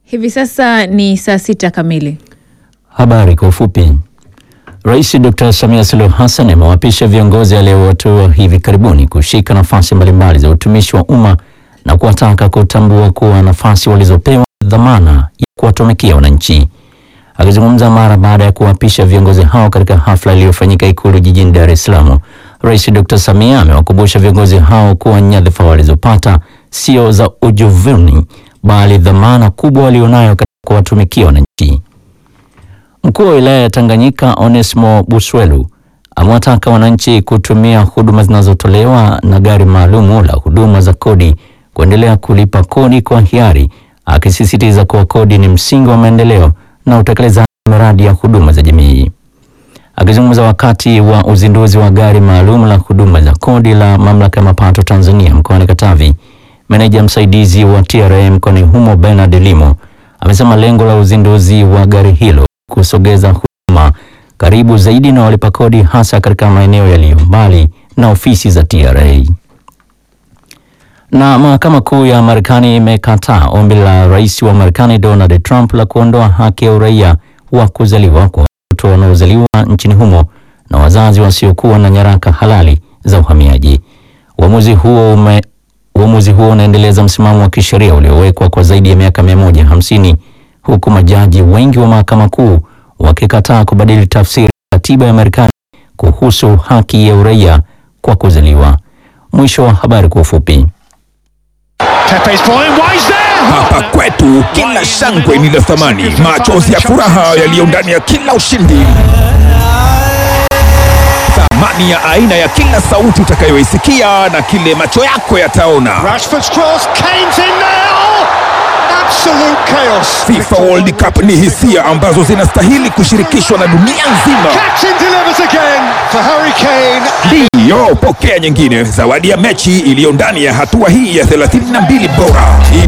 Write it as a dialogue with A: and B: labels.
A: Hivi sasa ni saa sita kamili.
B: Habari kwa ufupi. Rais Dr. Samia Suluhu Hassan amewapisha viongozi aliyowatoa hivi karibuni kushika nafasi mbalimbali za utumishi wa umma na kuwataka kutambua kuwa nafasi walizopewa dhamana ya kuwatumikia wananchi. Akizungumza mara baada ya kuwapisha viongozi hao katika hafla iliyofanyika Ikulu jijini Dar es Salaam, Rais Dr. Samia amewakumbusha viongozi hao kuwa nyadhifa walizopata sio za ujuvuni bali dhamana kubwa walionayo katika kuwatumikia wananchi. Mkuu wa wilaya ya Tanganyika Onesmo Buswelu amewataka wananchi kutumia huduma zinazotolewa na gari maalumu la huduma za kodi kuendelea kulipa kodi kwa hiari, akisisitiza kuwa kodi ni msingi wa maendeleo na utekelezaji wa miradi ya huduma za jamii. Akizungumza wakati wa uzinduzi wa gari maalum la huduma za kodi la mamlaka ya mapato Tanzania mkoani Katavi, meneja msaidizi wa TRA mkoani humo Bernard Limo amesema lengo la uzinduzi wa gari hilo kusogeza huduma karibu zaidi na walipa kodi hasa katika maeneo yaliyo mbali na ofisi za TRA. Na mahakama kuu ya Marekani imekataa ombi la rais wa Marekani Donald Trump la kuondoa haki ya uraia wa kuzaliwa kwa watoto wanaozaliwa nchini humo na wazazi wasiokuwa na nyaraka halali za uhamiaji. Uamuzi huo ume uamuzi huo unaendeleza msimamo wa kisheria uliowekwa kwa zaidi ya miaka 150 huku majaji wengi wa mahakama kuu wakikataa kubadili tafsiri ya katiba ya Marekani kuhusu haki ya uraia kwa kuzaliwa. Mwisho wa habari kwa ufupi.
C: Pepe's point, Wise there!
D: Hapa kwetu kila shangwe ni la thamani, machozi ya furaha yaliyo ndani ya kila ushindi, thamani ya aina ya kila sauti utakayoisikia na kile macho yako yataona.
C: Rashford's cross, Kane's in there! Oh, absolute chaos!
D: FIFA World Cup ni hisia ambazo zinastahili kushirikishwa na dunia nzima.
C: Captain delivers again for Harry Kane.
D: Ndiyo, pokea nyingine, zawadi ya mechi iliyo ndani ya hatua hii ya 32 bora.